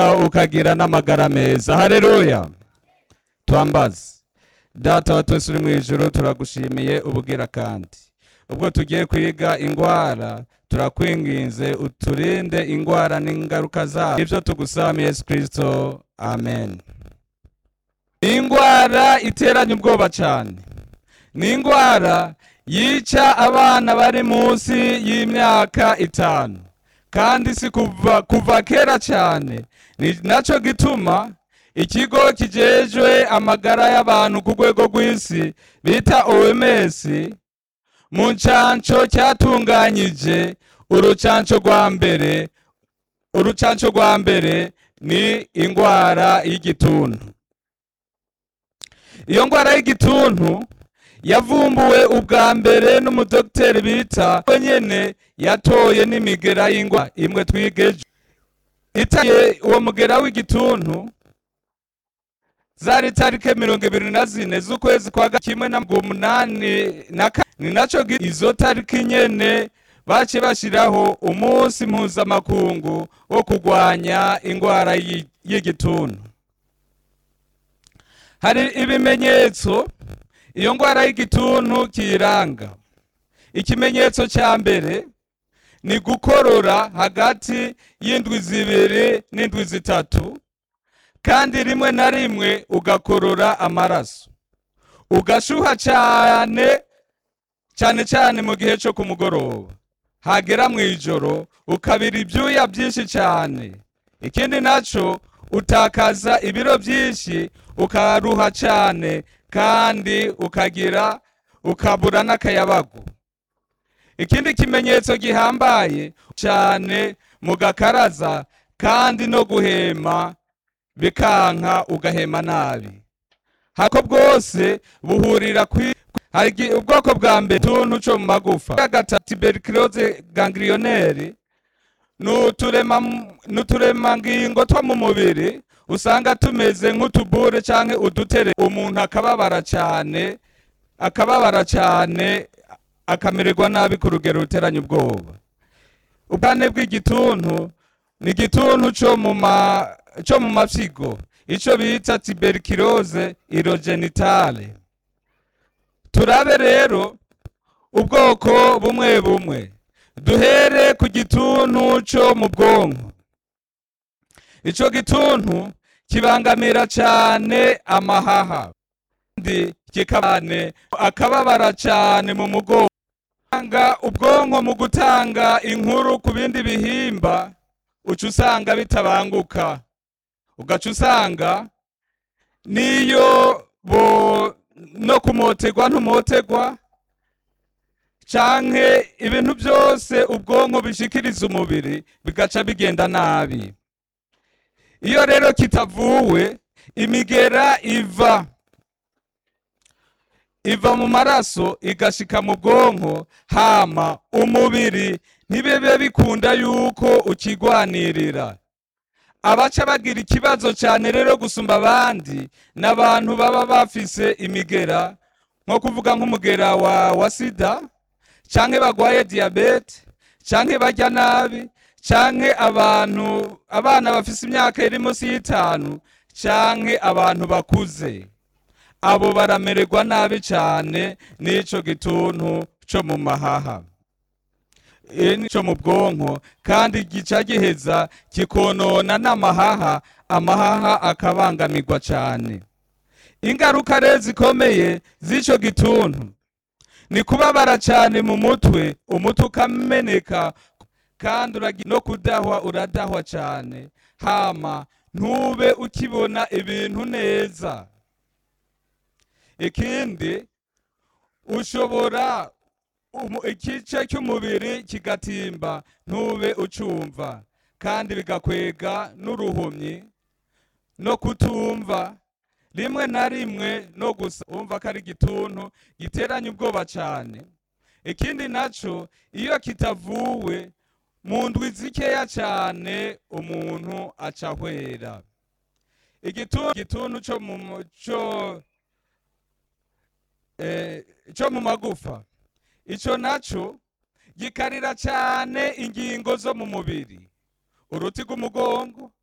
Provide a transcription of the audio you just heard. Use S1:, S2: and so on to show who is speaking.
S1: ukagira n'amagara meza hareruya twambaze data wa twese uri mu ijoro turagushimiye ubugira kandi ubwo tugiye kwiga ingwara turakwinginze uturinde ingwara n'ingaruka zayo ibyo tugusaba yesu kirisito amen ni ingwara iteranya ubwoba cyane ni ingwara yica abana bari munsi y'imyaka itanu kandi si kuva kuva kera cyane ni nacyo gituma ikigo kijejwe amagara y'abantu ku rwego rw'isi bita OMS mu ncanco cyatunganyije urucanco rwa mbere urucanco rwa mbere ni ingwara y'igituntu iyo ngwara y'igituntu yavumbuwe ubwa mbere n'umudogiteri bita we nyene yatoye n'imigera y'ingwara imwe twigeje itaye uwo mugera w'igituntu zari tarike mirongo ibiri na zine z'ukwezi kwa kimwe na umunani na ka- ni naco gi- izo tariki nyene bace bashiraho umunsi mpuzamakungu wo kurwanya ingwara y'i- y'igituntu hari ibimenyetso iyo ngwara y'igituntu kiyiranga ikimenyetso cya mbere ni gukorora hagati y'indwi zibiri n'indwi zitatu kandi rimwe na rimwe ugakorora amaraso ugashuha cyane cyane cyane mu gihe cyo ku mugoroba hagera mu ijoro ukabira ibyuya byinshi cyane ikindi nacyo utakaza ibiro byinshi ukaruha cyane kandi ukagira ukabura n'akayabagu ikindi kimenyetso gihambaye cyane mu gakaraza kandi no guhema bikanka ugahema nabi hako bwose buhurira kwi hari igi- ubwoko bwa mbere tuntu co mu magufa gatatu tuberculose ganglionnaire nuturema nuturemangingo two mu mubiri usanga tumeze nk'utubure canke udutere umuntu akababara cane akababara cane akamererwa nabi ku rugero ruteranya ubwoba ubwane bw'igituntu ni igituntu co mu ma co mu mafyigo ico bita tuberculose irogenitale turabe rero ubwoko bumwe bumwe duhere ku gituntu co mu bwonko ico gituntu kibangamira cane amahaha kandi kikabane akababara cane mu mugongo Gutanga ubwonko mu gutanga inkuru ku bindi bihimba uca usanga bitabanguka ugaca usanga niyo bo no kumotegwa ntumotegwa canke ibintu byose ubwonko bishikiriza umubiri bigaca bigenda nabi iyo rero kitavuwe imigera iva iva mu maraso igashika mu bwonko hama umubiri ntibibe bikunda yuko ukigwanirira abaca bagira ikibazo cyane rero gusumba abandi n'abantu baba bafise imigera nko kuvuga nk'umugera wa, wa sida canke bagwaye diyabete canke barya nabi canke abantu abana bafise imyaka iri munsi y'itanu canke abantu bakuze abo baramererwa nabi cyane n'ico gituntu co mu mahaha e, nico mu bwonko kandi gica giheza kikonona n'amahaha amahaha akabangamirwa cyane ingaruka rero zikomeye z'ico gituntu ni kubabara cyane mu mutwe umutwe ukameneka kandi uragi- no kudahwa uradahwa cyane hama ntube ukibona ibintu neza ikindi ushobora umu- igice cy'umubiri kigatimba ntube ucumva kandi bigakwega n'uruhumyi no kutumva rimwe na rimwe no gusa umva ko ari igituntu giteranya ubwoba cyane ikindi naco iyo kitavuwe mu ndwi zikeya cyane umuntu aca ahwera igituntu igituntu co mu mu- co eh, co mu magufa ico naco gikarira cyane ingingo zo mu mubiri uruti rw'umugongo